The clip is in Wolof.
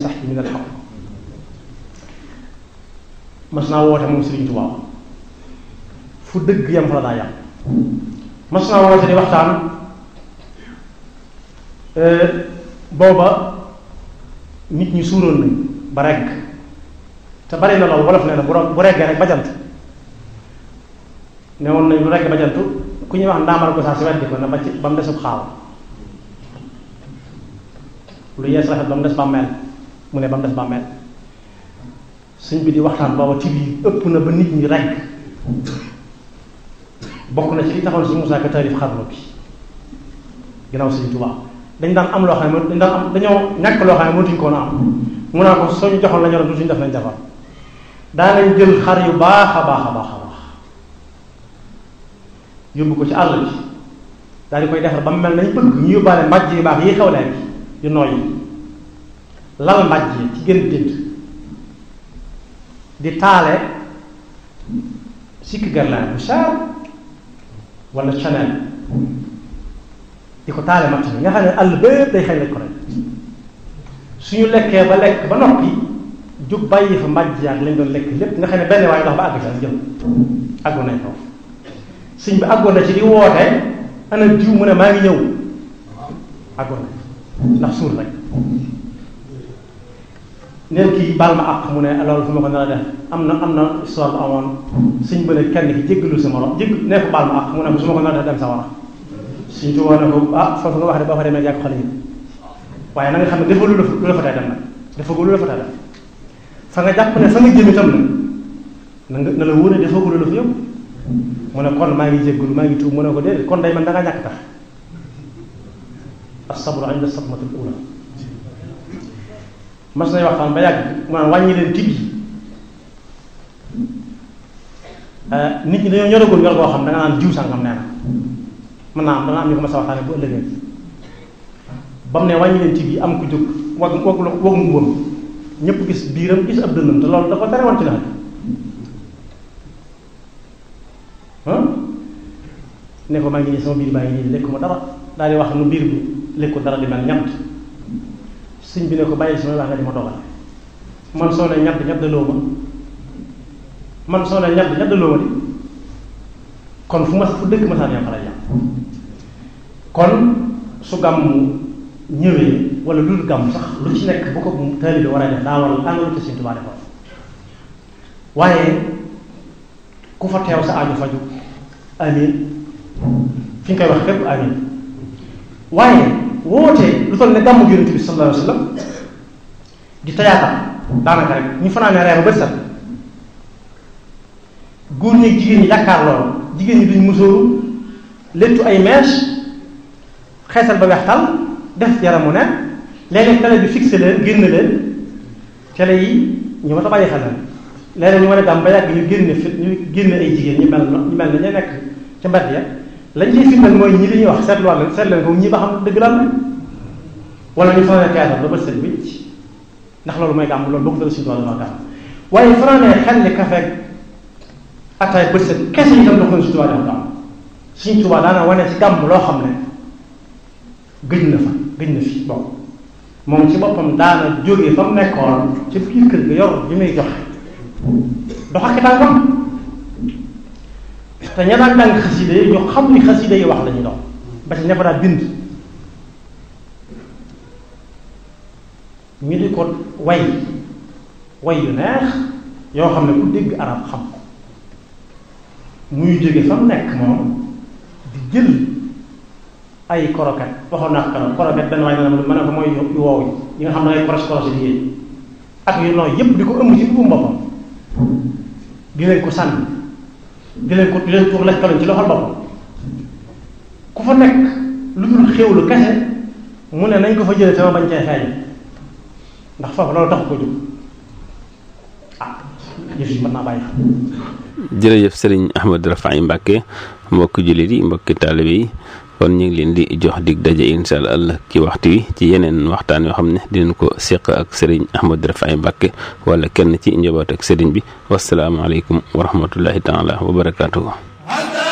yastaxyi min alxaq mas naa woote moom Sëriñ Tuubaa fu dëgg yam fa la daa yam mas naa woote di waxtaan booba nit ñi suuroon nañ ba regg te bari na loolu wolof nee na bu bu reggee rek bajantu ne woon nañ lu regg bajantu ku ñuy wax ndaamal ko saa si weddi ko na ba ci ba mu desub xaaw lu yees rafet ba mu des bàmmeel mu ne ba mu des bàmmeel suñ bi di waxtaan booba tib yi ëpp na ba nit ñi regg bokk na ci li taxoon si Musaa Ka taalif xarnu bi ginnaaw Sëriñ Tuubaa dañ daan am loo xam ne dañ daan am dañoo ñàkk loo xam ne mënatuñ koo na am mun naa ko soo ñu joxoon la ñoroon du suñu def nañ defar daanañ jël xar yu baax a baax a baax a baax yóbbu ko ci àll bi daal di koy defar ba mu mel nañ bëgg ñu yóbbaale mbàjj yu baax yi xew leen yu nooy yi lal mbàjj yi ci gën dént di taale sikki garlaan bu cher wala chanel di ko taale matt bi nga xam ne àll bépp day xëy lañ ko rek suñu lekkee ba lekk ba noppi jóg bàyyi fa mbàjj yaag lañ doon lekk lépp nga xam ne benn waaye dox ba àgg sax jëm àggoon nañ foofu sëñ bi àggoon na ci di woote ana jiw mu ne maa ngi ñëw àggoon na ndax suur rek neen kii baal ma àq mu ne loolu fu ma ko nar a def am na am na histoire bu amoon sëñ ba ne kenn ki jéggalu sa morom jégg nee ko baal ma àq mu ne su ma ko nar a def dem sa war a suñ ci woon ne ko ah foofu nga wax de boo fa demee yàgg xale yi waaye na nga xam ne dafa lu la lu la fa tey dem nag dafa lu la fa tey dem fa nga jàpp ne fa nga jëm itam nag na nga na la wóor ne dafa lu la fa yóbbu mu ne kon maa ngi jéggalu maa ngi tuub mu ne ko déedéet kon day man da nga ñàkk tax as-sabru inda sadmatil ula mas nañ waxtaan ba yàgg maanaam wàññi leen tib yi nit ñi dañoo ñoragul ñor goo xam da nga naan jiw sàngam nee na mën naa am dana am ñu ko mas a waxtaane bu ëllëgee ba mu ne wàññi leen tib yi am ku jóg wag wag wag mbubbam ñëpp gis biiram gis ab dënnam te loolu da ko tere woon ci nawet ne ko maa ngi nii sama biir baa ngi nii lekkuma dara daal di wax nu biir bi lekku dara di mel ñamt sëñ bi ne ko bàyyi sama wax nga di ma dogal man soo ne ñatt ñaddaloo ma man soo ne ñatt ñaddaloo ma di kon fu ma fu dëkk ma saan yam fa lay yam kon su gàmm ñëwee wala lu dul gàmm sax lu ci nekk bu ko taalibe war a def daa war a àngalu te Sëñ Tuubaa defoon waaye ku fa teew sa aaju faju amin fi nga koy wax fépp amin waaye woote lu toll ne gàmmu yonent bi sallallahu alayhi wa sallam di tayaatam daanaka rek ñu fanaanee reer ba set góor ñi ak jigéen ñi yaakaar loolu jigéen ñi duñ musóoru léttu ay mèche xeesal ba weextal def yaramu ne léeg-léeg télé bi fixé leen génn leen télé yi ñu ma ta bàyyi xel la léeg-léeg ñu mën a gàm ba yàgg ñu génne fi ñu génne ay jigéen ñu mel ñu mel na ñu nekk ca mbedd ya lañ ciy firndeel mooy ñi li ñuy wax seetluwaat leen seet leen ko ñi ba xam dëgg la wala ñu fanaanee théâtre ba bët set wicc ndax loolu mooy gàmm loolu bokk dara suñu tool dafa gàmm waaye fanaanee xel ni kafe ataay bët set kese itam dox na suñu tubaab dafa gàmm suñu tubaab daana wane ci gàmm loo xam ne gëj na fa gëj na fi bon moom ci boppam daana jógee fa mu nekkoon ci biir kër ga yor bi muy joxe dox ak tànkam te ña daan jàng xasida yi ñu xam ni xasida yi wax la ñuy dox ba ci ña fa daan bind ñu di ko way way yu neex yoo xam ne ku dégg arab xam ko muy jóge fa mu nekk moom di jël ay koroket waxoon naa ko koroket benn waay na ma ne ko mooy yu woow yi nga xam ne ay koros koros yi yéen ak yu nooy yépp di ko ëmb ci buum boppam di leen ko sànni di leen ko di leen tuur lekk ci loxol boppam ku fa nekk lu dul xéwlu kese mu ne nañ ko fa jëlee sama bañ cee feeñ ndax foofu loolu tax ko jóg ah yëf yi mën naa bàyyi jërëjëf sëriñ Ahmadou Rafahi Mbacke mbokki jullit yi mbokki taalibe yi kon ñu ngi leen di jox dig daje incha allah ci waxtu wi ci yeneen waxtaan yoo xam ne dinañ ko seq ak sëriñ Ahmadou Rafahi Mbacke wala kenn ci njaboot ak sëriñ bi wasalaamaaleykum wa rahmatullahi taala wa barakaatuhu